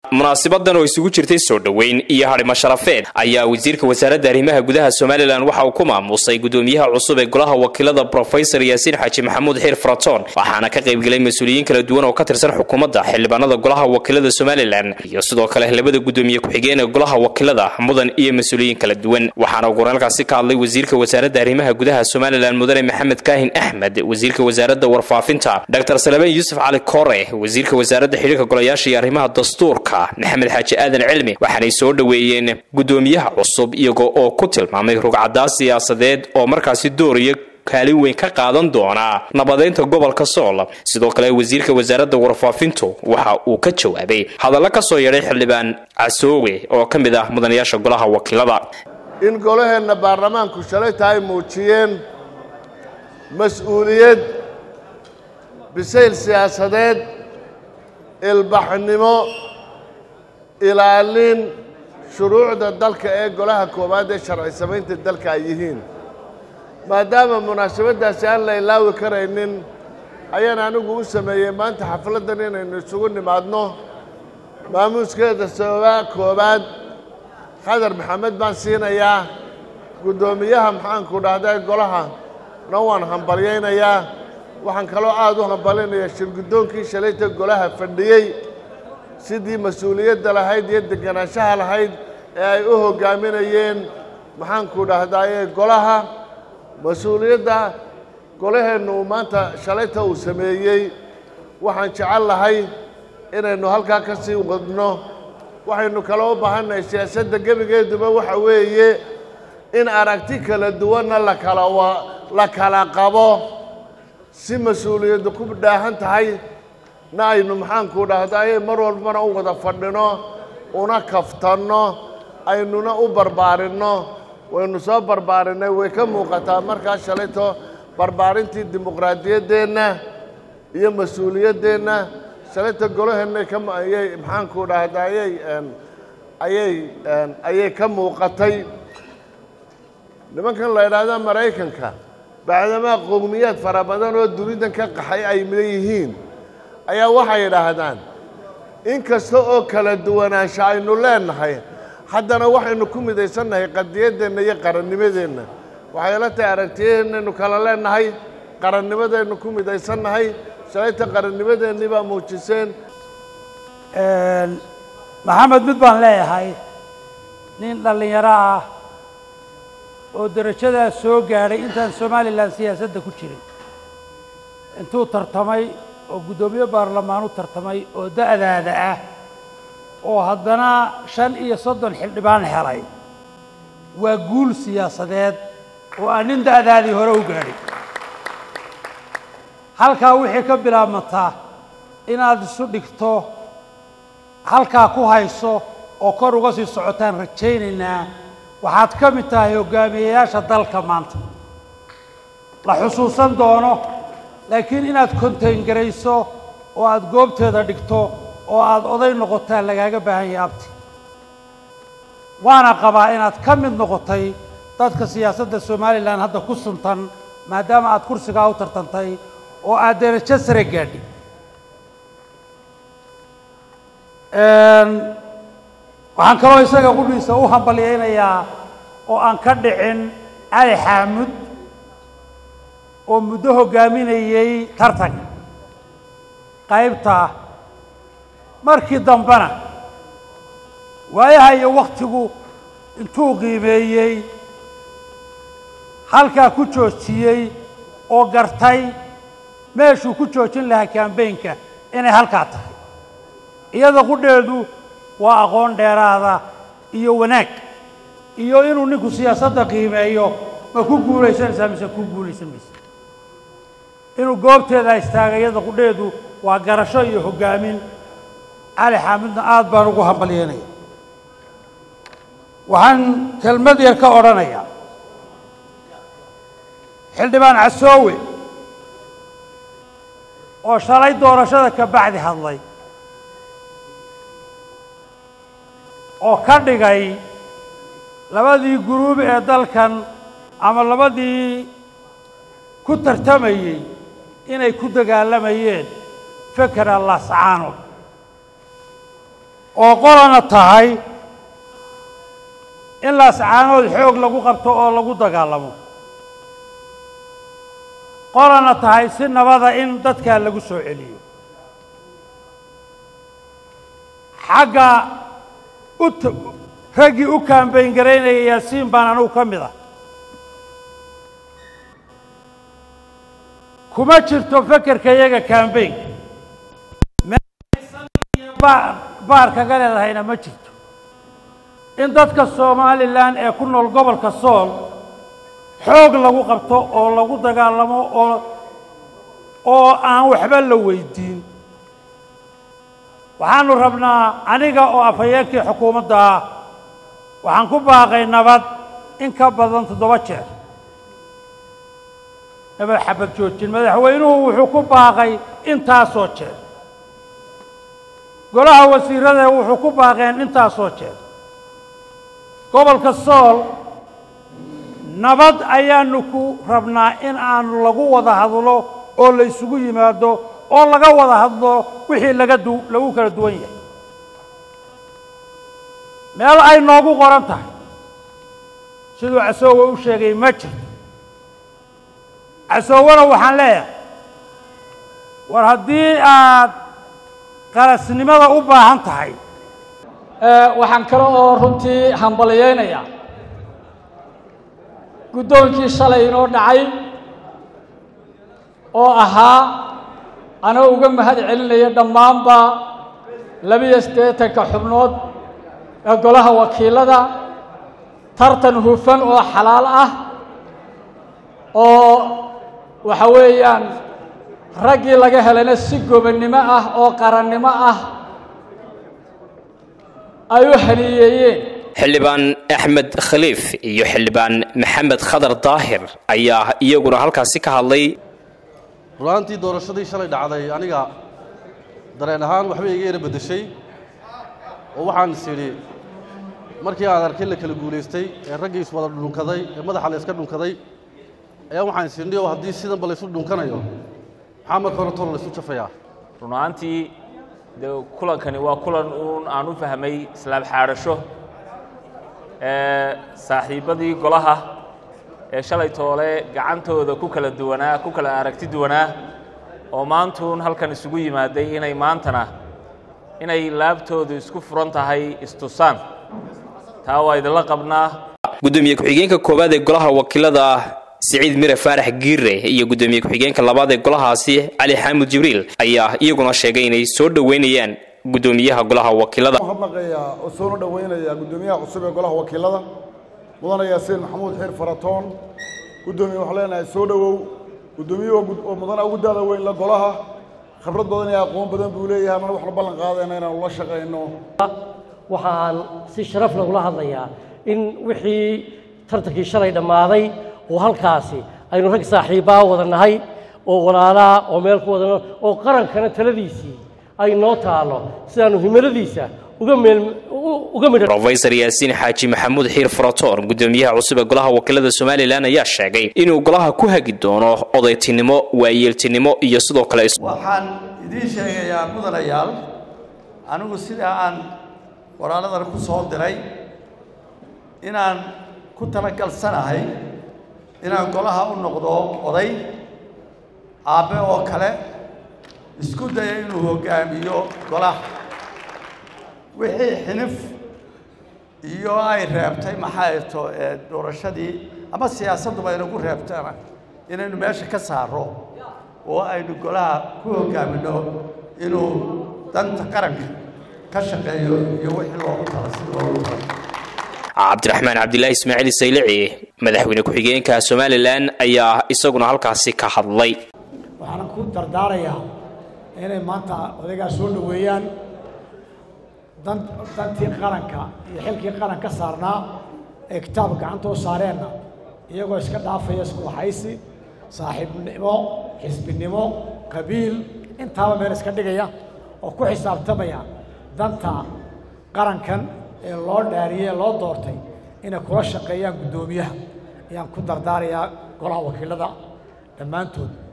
munaasibadan oo isugu jirtay soo dhoweyn iyo hadhimo sharafeed ayaa wasiirka wasaaradda arrimaha gudaha somalilan waxa uu ku maamuusay gudoomiyaha cusub ee golaha wakiilada brofesor yaasiin xaaji maxamuud xiir faraton waxaana ka qaybgelay mas-uuliyiin kala duwan oo ka tirsan xukuumadda xildhibaanada golaha wakiilada somalilan iyo sidoo kale labada gudoomiye ku-xigeen ee golaha wakiilada mudan iyo mas-uuliyiin kala duwan waxaana goraalkaasi ka hadlay wasiirka wasaaradda arrimaha gudaha somalilan mudane maxamed kaahin axmed wasiirka wasaaradda warfaafinta dr salebaan yuusuf cali kore wasiirka wasaaradda xidhiirka golayaasha iyo arrimaha dastuurka maxamed xaaji aadan cilmi waxaanay soo dhoweeyeen gudoomiyaha cusub iyagoo oo ku tilmaamay rugcadaas siyaasadeed oo markaasi dooraya kaalin weyn ka qaadan doona nabadeynta gobolka sool sidoo kale wasiirka wasaaradda warfaafintu waxa uu ka jawaabay hadallo ka soo yeedhay xildhibaan casoowe oo ka mid ah mudanayaasha golaha wakiilada in golaheenna baarlamaanku shalayta ay muujiyeen mas-uuliyad bisayl siyaasadeed ilbaxnimo ilaalin shuruucda dalka ee golaha koowaad ee sharci samaynta dalka ay yihiin maadaama munaasabaddaasi aan la ilaawi karaynin ayaan anigu u sameeyey maanta xafladdan inaynu isugu nimaadno maamuuskeeda sababaa koowaad khadar maxamed baan siinayaa guddoomiyaha maxaanku dhahdaa golaha na waan hambalyaynayaa waxaan kaloo aada u hambalyaynayaa shirguddoonkii shalayta golaha fadhiyey sidii mas-uuliyadda lahayd iyo deganaanshaha lahayd ee ay u hoggaaminayeen maxaanku dhahdaaye golaha mas-uuliyadda golaheennu uu maanta shalayta uu sameeyey waxaan jecel lahay inaynu halkaa ka sii wadno waxaynu kaloo u baahannahay siyaasadda gebigeeduba waxa weeye in aragti kala duwanna lakala la kala qabo si mas-uuliyaddu ku dhaahan tahay na aynu maxaanku dhahdaye mar walbana u wada fadhino una kaftanno aynuna u barbaarinno waynu soo barbaarinay way ka muuqataa markaa shalayto barbaarintii dimuqraadiyaddeenna iyo mas-uuliyaddeenna shalayta golaheenna kaayay maxaanku dhahda ayay ayay ayay ka muuqatay nimankan la idhaahda maraykanka bacdamaa qowmiyaad fara badan oo dunidan ka qaxay ay leeyihiin ayaa waxay idhaahdaan in kasta oo kala duwanaansha aynu leenahay haddana waxaynu ku midaysannahay qadiyaddeenna iyo qarannimadeenna waxay la tahay aragtiyaheennaynu kala leenahay qarannimadaynu ku midaysannahay shalayta qarannimadeennii baa muujiseen maxamed mid baan leeyahay nin dhallinyaro ah oo derajadaas soo gaadhay intaan somalilan siyaasadda ku jirin intuu tartamay oo guddoomiye baarlamaan u tartamay oo da'daada ah oo haddana shan iyo soddon xildhibaan helay waa guul siyaasadeed oo aan nin da'daadii hore u gaadhay halkaa wixii ka bilaabmataa inaad isu dhigto halkaa ku hayso oo kor uga sii socotaan rajaynaynaa waxaad ka mid tahay hoggaamiyeyaasha dalka maanta la xusuusan doono laakiin inaad kontayngarayso oo aad goobteeda dhigto oo aad oday noqotaan lagaaga baahan yahay abti waana qabaa inaad ka mid noqotay dadka siyaasadda somalilan hadda ku suntan maadaama aad kursigaa u tartantay oo aad derajo sare gaadhi waxaan kaloo isaga qudhiisa u hambalyaynayaa oo aan ka dhicin cali xaamud oo muddo hoggaaminayey tartanka qaybta markii dambena waayaha iyo wakhtigu intuu qiimeeyey halkaa ku joojiyey oo gartay meeshuu ku joojin lahaa kambaynka inay halkaa tahay iyada qudheedu waa aqoon dheeraada iyo wanaag iyo inuu ninku siyaasadda qiimeeyo ma ku guulaysanaysaa mise ku guulaysan maysa inuu goobteeda istaaga iyada qudheedu waa garasho iyo hoggaamin cali xaamidna aad baan ugu hambalyeynaya waxaan kelmad yar ka odhanayaa xildhibaan casoowe oo shalay doorashada ka bacdi hadlay oo ka dhigay labadii guruub ee dalkan ama labadii ku tartamayey inay ku dagaalamayeen fekera lascaano oo qolana tahay in laascaanood xoog lagu qabto oo lagu dagaalamo qolana tahay si nabada in dadkaa lagu soo celiyo xagga u raggii u kaambayn garaynaya yaasiin baan anugu ka mid ah kuma jirto fekerka iyaga kaambaynka meelbaar baar kaga leedahayna ma jirto in dadka somalilan ee ku nool gobolka sool xoog lagu qabto oo lagu dagaalamo oo oo aan waxba la weydiin waxaanu rabnaa aniga oo afhayeenkii xukuumadda ah waxaan ku baaqay nabad in ka badan toddoba jeer nabad xabad joojin madaxweynuhu wuxuu ku baaqay intaasoo jeer golaha wasiirada wuxuu ku baaqeen intaasoo jeer gobolka sool nabad ayaanu ku rabnaa in aanu lagu wada hadlo oo la isugu yimaado oo laga wada hadlo wixii laga du lagu kala duwan yahay meel ay noogu qoran tahay siduu casoowe u sheegay ma jirto casoowena waxaan leeyahay war haddii aad qarasnimada u baahan tahay waxaan kale oo runtii hambaliyeynayaa guddoonkii shalay inoo dhacay oo ahaa anoo uga mahad celinaya dhammaanba labiyo siddeetanka xubnood ee golaha wakiilada tartan hufan oo xalaal ah oo waxa weeyaan raggii laga helayna si gobonnimo ah oo qarannimo ah ay u haniyeeyeen xildhibaan axmed khaliif iyo xildhibaan maxamed khadar daahir ayaa iyaguna halkaasi ka hadlay rulaantii doorashadii shalay dhacday aniga dareen ahaan waxbay iga yara beddeshay oo waxaan is idhi markii aan arkay la kala guulaystay ee raggii iswada dhunkaday ee madaxa la iska dhunkaday ayaa waxaan is idhi oo haddii sidanba laysu dhunkanayo maxaa marka hore tolo laysu jafayaa run ahaantii dee kulankani waa kulan uun aan u fahmay islaam xaadhasho ee saaxiibbadii golaha ee shalay toole gacantooda ku kala duwanaa ku kala aragti duwanaa oo maantuun halkan isugu yimaaday inay maantana inay laabtoodu isku furan tahay istusaan taa waa idinla qabnaa gudoomiye ku-xigeenka koowaad ee golaha wakiilada siciid mire faarax giire iyo gudoomiye ku-xigeenka labaad ee golahaasi cali xaamud jibriil ayaa iyaguna sheegay inay soo dhoweynayaan gudoomiyaha golaha wakiilada mahadnaqayaa oo soona dhoweynayaa gudoomiyaha cusub ee golaha wakiilada mudane yaasiin maxamuud xiir faratoon gudoomiye waxaan leenahay soo dhowow gudoomiyuhu oo mudana ugu daada weyn la golaha khibrad badan iyo aqoon badan buu leeyahay mana waxla ballan qaadayna inaanu la shaqayno waxaan si sharaf lagula hadlayaa in wixii tartankii shalay dhammaaday oo halkaasi aynu rag saaxiibbaa wada nahay oo walaalaa oo meel ku wadano oo qarankana taladiisii ay noo taalo sidaanu himiladiisa uga meel uga midha rofeysar yaasiin xaaji maxamuud xiir faratoon gudoomiyaha cusub ee golaha wakiilada somalilan ayaa sheegay inuu golaha ku hagi doono odaytinimo waayeeltinimo iyo sidoo kale waxaan idiin sheegayaa mudanayaal anigu sidaa aan walaaladan ku soo diray inaan ku talagalsanahay inaan golaha u noqdo oday aabbe oo kale isku daya inuu hoggaamiyo golaha wixii xinif iyo ay reebtay maxay to doorashadii ama siyaasadduba inagu reebtana inaynu meesha ka saaro oo aynu golaha ku hoggaaminno inuu danta qaranka ka shaqeeyo iyo wixii loogu tala si loogu tala cabdiraxmaan cabdilaahi ismaaciil saylici madaxweyne ku-xigeenka somalilan ayaa isaguna halkaasi ka hadlay waxaan ku dardaarayaa inay maanta odaygaa soo dhoweeyaan dan dantii qaranka iyo xilkii qaran ka saarnaa ee kitaab gacantoo saareenna iyagoo iska dhaafaya isku waxaysi saaxiibnimo xisbinimo qabiil intaaba meel iska dhigaya oo ku xisaabtamaya danta qarankan ee loo dhaariyey ee loo doortay inay kula shaqeeyaan guddoomiyaha ayaan ku dardaarayaa golaha wakiilada dhammaantood